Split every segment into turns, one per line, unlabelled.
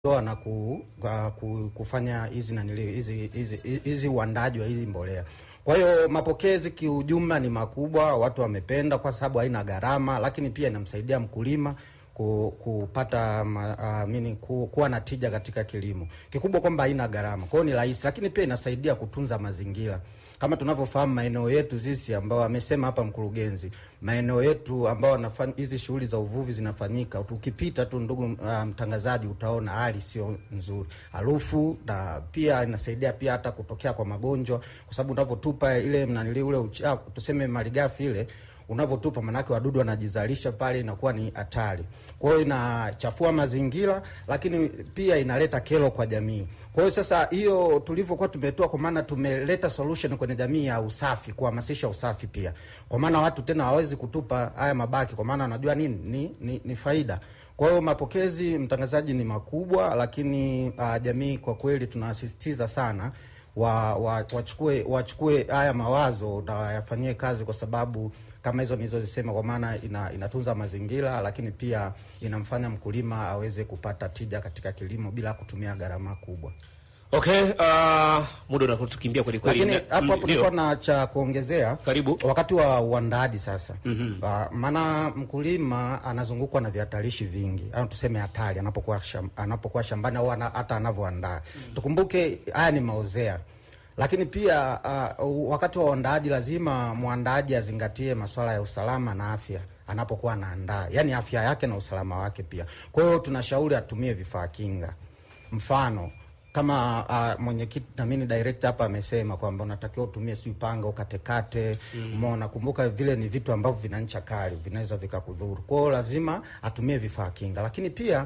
doa na ku, uh, ku, kufanya hizi nanili hizi hizi hizi uandaji wa hizi mbolea. Kwa hiyo mapokezi kiujumla ni makubwa, watu wamependa kwa sababu haina gharama, lakini pia inamsaidia mkulima ku, kupata ma, uh, mini, ku, kuwa na tija katika kilimo. Kikubwa kwamba haina gharama, kwa hiyo ni rahisi, lakini pia inasaidia kutunza mazingira kama tunavyofahamu maeneo yetu sisi ambao amesema hapa mkurugenzi, maeneo yetu ambao wanafanya hizi shughuli za uvuvi zinafanyika, ukipita tu ndugu uh, mtangazaji, utaona hali sio nzuri, harufu na pia inasaidia pia hata kutokea kwa magonjwa, kwa sababu unavyotupa ile mnanili ule uchafu, tuseme malighafi ile unavyotupa manake wadudu wanajizalisha pale, inakuwa ni hatari. Kwa hiyo inachafua mazingira, lakini pia inaleta kero kwa jamii. Kwa hiyo sasa, hiyo tulivyokuwa tumetoa, kwa maana tumeleta solution kwenye jamii ya usafi, kuhamasisha usafi pia, kwa maana watu tena hawawezi kutupa haya mabaki, kwa maana wanajua nini ni, ni, ni faida. Kwa hiyo mapokezi, mtangazaji, ni makubwa, lakini uh, jamii kwa kweli tunasisitiza sana wa, wa, wachukue wachukue haya mawazo na wayafanyie kazi kwa sababu kama hizo nilizozisema, kwa maana ina, inatunza mazingira, lakini pia inamfanya mkulima aweze kupata tija katika kilimo bila kutumia gharama kubwa.
Okay, uh, muda unatukimbia kweli kweli.
Lakini
Na-
hapo hapo
ndio.
nilikuwa na cha kuongezea
Karibu.
wakati wa uandaaji sasa. Uh, maana mkulima anazungukwa na vihatarishi vingi au tuseme hatari anapokuwa sham, anapokuwa shambani au ana- hata anavyoandaa. Tukumbuke haya ni maozea lakini pia uh, wakati wa uandaaji lazima mwandaaji azingatie masuala ya usalama na afya anapokuwa anaandaa, yaani afya yake na usalama wake pia. Kwa hiyo tunashauri atumie vifaa kinga, mfano kama uh, mwenyekiti na mimi director hapa amesema kwamba unatakiwa utumie sijui panga ukatekate, umeona. Kumbuka vile ni vitu ambavyo vina ncha kali, vinaweza vikakudhuru. Kwa hiyo lazima atumie vifaa kinga, lakini pia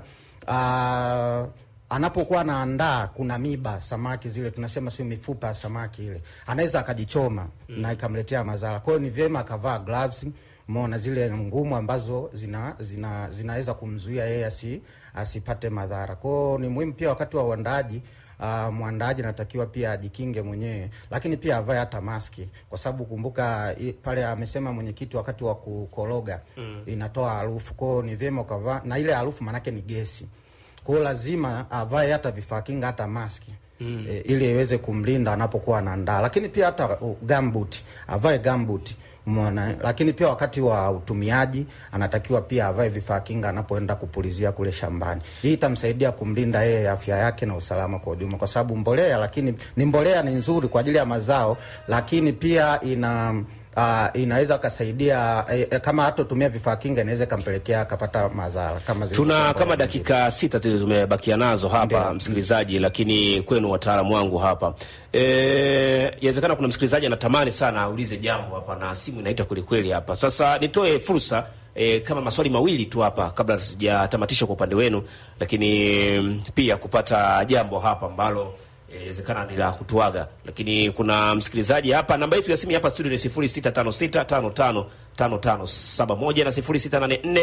uh, anapokuwa anaandaa kuna miba samaki zile tunasema sio mifupa ya samaki ile, anaweza akajichoma na ikamletea madhara. Kwa hiyo ni vyema akavaa gloves, umeona zile ngumu ambazo zina zina zinaweza kumzuia yeye asi asipate madhara. Kwa hiyo ni muhimu pia wakati wa uandaaji Uh, mwandaaji anatakiwa pia ajikinge mwenyewe, lakini pia avae hata maski, kwa sababu kumbuka i, pale amesema mwenyekiti, wakati wa kukoroga inatoa harufu. Kwa hiyo ni vyema ukavaa, na ile harufu maanake ni gesi kwa hiyo lazima avae hata vifaa kinga hata maski mm. e, ili iweze kumlinda anapokuwa anaandaa, lakini pia hata uh, gumboot avae gumboot umeona. Lakini pia wakati wa utumiaji anatakiwa pia avae vifaa kinga anapoenda kupulizia kule shambani. Hii itamsaidia kumlinda yeye afya yake na usalama kwa ujumla, kwa sababu mbolea, lakini ni mbolea ni nzuri kwa ajili ya mazao, lakini pia ina Uh, inaweza kasaidia eh, eh, kama hatotumia vifaa kinga inaweza ikampelekea akapata madhara kama zile
Tuna
mbolea
kama
nyingine.
dakika sita tu tumebakia nazo hapa
Ndio.
msikilizaji, lakini kwenu wataalamu wangu hapa eh, inawezekana kuna msikilizaji anatamani sana aulize jambo hapa na simu inaita kwelikweli hapa. Sasa nitoe fursa eh, kama maswali mawili tu hapa kabla sijatamatisha kwa upande wenu, lakini mm, pia kupata jambo hapa ambalo eh, inawezekana ni la kutuaga, lakini kuna msikilizaji hapa. Namba yetu ya simu hapa studio ni 0656555571 na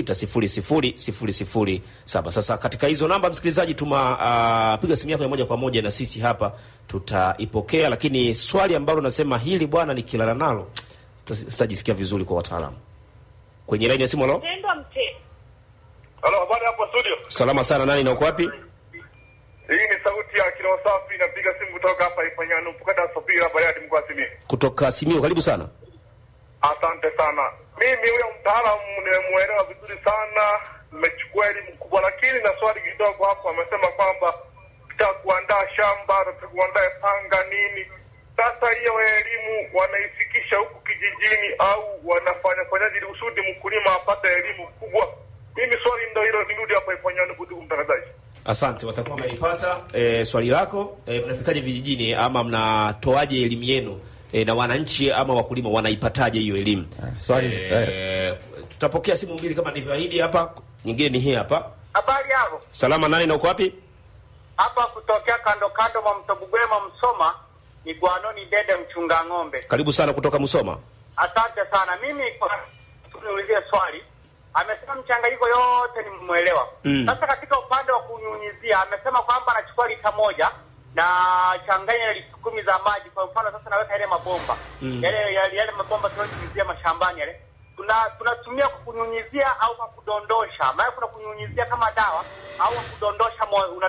0684600007. Sasa katika hizo namba msikilizaji, tuma uh, piga simu yako ya moja kwa moja na sisi hapa tutaipokea, lakini swali ambalo nasema hili bwana, nikilala nalo sitajisikia vizuri kwa wataalamu. Kwenye laini ya simu, halo,
Tendwa mte.
Halo, habari hapo studio.
salama sana, nani na uko wapi?
Hii ni sauti ya Kilo Safi, napiga simu kutoka hapa Ifanyano Mpukata Sopira Bariadi mkoa wa Simiyu.
Kutoka Simio, karibu sana.
Asante sana. Mimi huyo mtaalamu nimemuelewa vizuri sana, nimechukua elimu kubwa, lakini na swali kidogo hapo. Amesema kwamba tutaka kuandaa shamba, tutaka kuandaa panga nini. Sasa hiyo elimu wanaifikisha huku kijijini au wanafanya fanyaje ili usudi mkulima apate elimu kubwa? Mimi swali ndo hilo, nirudi hapa Ifanyano, ndugu mtangazaji.
Asante, watakuwa wamelipata e, swali lako. E, mnafikaje vijijini ama mnatoaje elimu yenu e, na wananchi ama wakulima wanaipataje hiyo elimu?
Ah, swali
E, tutapokea simu mbili kama nilivyoahidi hapa, nyingine ni hii hapa.
Habari yako
Salama, nani na uko wapi?
hapa kutokea kando kando mwa mto Bugwema Msoma, ni Gwanoni Dede mchunga ng'ombe.
Karibu sana kutoka Musoma.
Asante sana. Mimi kwa niulizie swali, amesema mchanganyiko yote nimemwelewa.
Mm.
Sasa katika upande wa kunyunyizia, amesema kwamba anachukua lita moja na changanya na lita kumi za maji. Kwa mfano sasa naweka yale mabomba
Mm.
yale, yale, yale mabomba tunayonyunyizia mashambani yale tuna tunatumia kwa kunyunyizia au kwa kudondosha. Maana kuna kunyunyizia kama dawa au kwa kudondosha mo, una